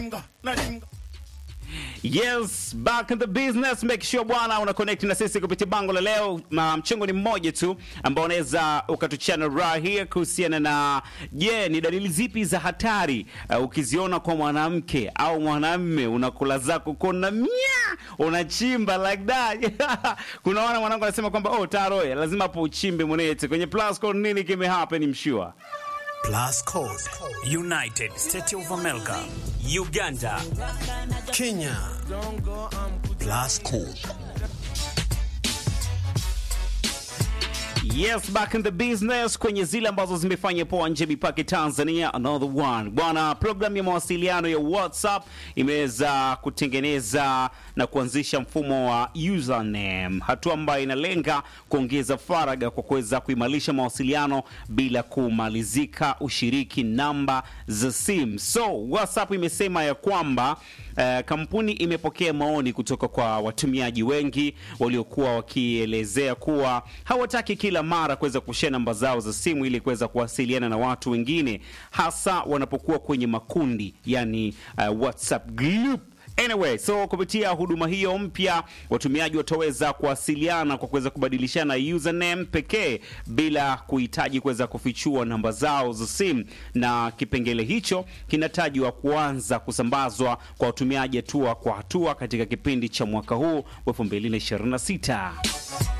Yes, back in the business. Make sure bwana una connect na sisi kupitia bango la leo. Ma- Mchengo ni mmoja tu ambao unaweza ukatuchana raha here kuhusiana na je, ni dalili zipi za hatari uh, ukiziona kwa mwanamke au mwanamme unakula zako kona mia unachimba like that. Kuna wana mwanangu anasema kwamba oh, taro eh, lazima hapo uchimbe mwenete kwenye plus code nini kime happen mshua. Plus Code, United States of America, Uganda, Kenya. Plus Code. Yes, back in the business kwenye zile ambazo zimefanya poa nje mipaka Tanzania, another one. Bwana, programu ya mawasiliano ya WhatsApp imeweza kutengeneza na kuanzisha mfumo wa username, hatua ambayo inalenga kuongeza faragha kwa kuweza kuimarisha mawasiliano bila kumalizika ushiriki namba za simu. So, WhatsApp imesema ya kwamba eh, kampuni imepokea maoni kutoka kwa watumiaji wengi waliokuwa wakielezea kuwa hawataki kila mara kuweza kushare namba zao za simu ili kuweza kuwasiliana na watu wengine, hasa wanapokuwa kwenye makundi, yani uh, WhatsApp group. Anyway, so kupitia huduma hiyo mpya watumiaji wataweza kuwasiliana kwa kuweza kubadilishana username pekee bila kuhitaji kuweza kufichua namba zao za simu, na kipengele hicho kinatajwa kuanza kusambazwa kwa watumiaji hatua kwa hatua katika kipindi cha mwaka huu wa 2026.